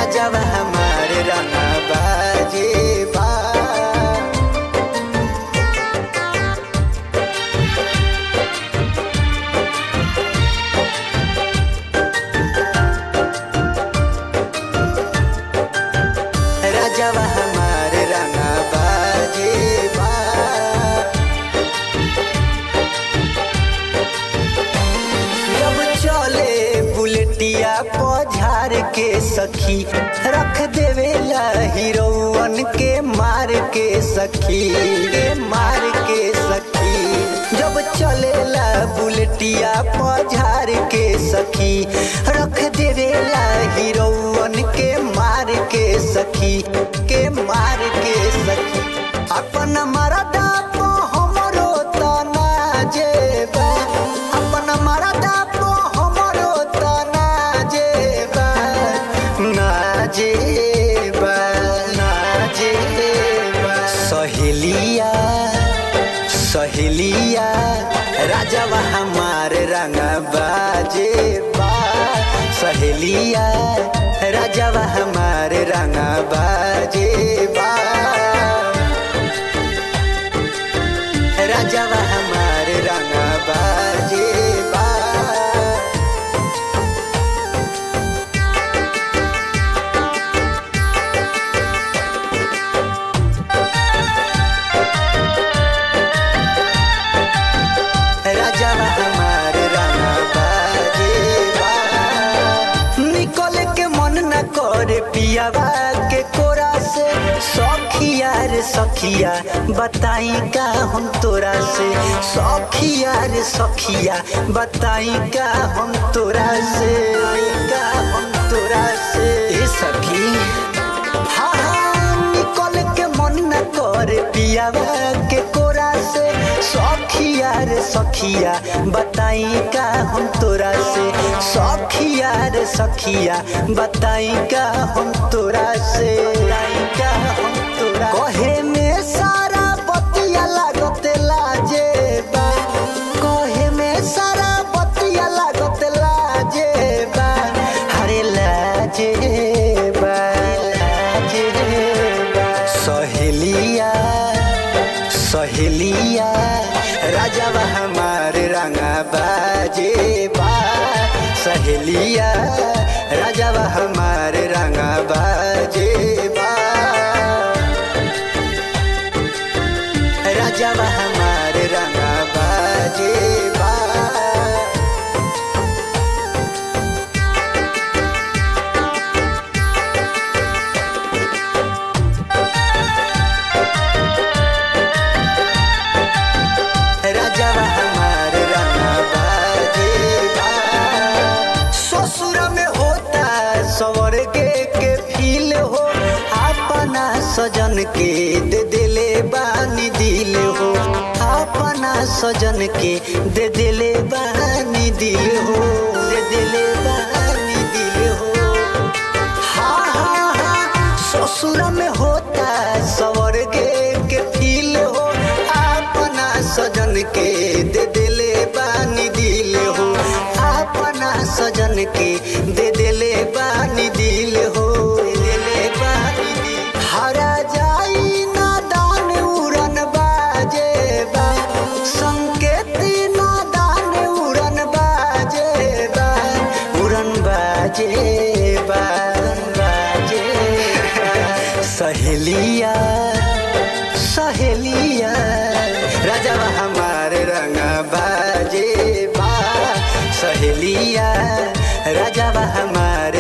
राजावा हमारे रंगा बाजे बा राजावा हमारे रंगा बाजे बा जब चले बुलेटिया पझार के सखी रख देवेला हीरोवन के मार के सखी के मार के सखी जब चलेला बुलेटिया पझार के सखी रख देवेला हीरोवन के मार के सखी के मार के सखी अपन मरदा पो हमरो तना जेबा अपन मरदा पो हमरो तना जेबा ना जेबा ना जेबा सहेलिया सहेलिया राजावा हमार रंगा बाजे बा सहेलिया राजावा हमार रंगा बाजे बा राजावा हमारे रंगा बाजे बा राजावा हमारे रंगा बाजे बा निकल के मन न करे पियावा के कोरा से सखिया रे सखिया बताई का हम तोरा से सखिया रे सखिया बताई का हम तोरा से का हम तोरा से ए सखी हाँ हाँ निकल के मन न करे पियावा के कोरा से सखिया रे सखिया बताई का हम तोरा से सखिया रे सखिया बताई का हम तोरा से बताई का हम तोरा कहे में सारा बतिया लागत लाजे बा कहे में सारा बतिया लागत लाजे बा हरे लाजे बा लाजे बा सहेलिया सहेलिया राजावा हमारे रंगा बाजे बा सहेलिया राजावा हमारे रंगा बाजे बा राजावा हमारे रंगा बाजे बा राजावा हमारे रंगा बाजे बा ससुर में होता सवर के के फील हो अपना सजन के दे दिले बानी दिल हो अपना सजन के दे दिले बानी दिल हो दे दिले बानी दिल हो हाँ हाँ हाँ ससुर में होता सवर के के फील हो अपना सजन के दे दिले बानी दिल हो अपना सजन के दे दिले बानी दिल हो दे दिले बानी दिल हरा जाई नादान उड़न बाजे बा संकेती नादान उड़न बाजे बा उड़न बाजे बा उड़न बाजे बा। सहेलिया सहेलिया राजावा हमारे रंगा बाजे बा सहेलिया राजावा हमारे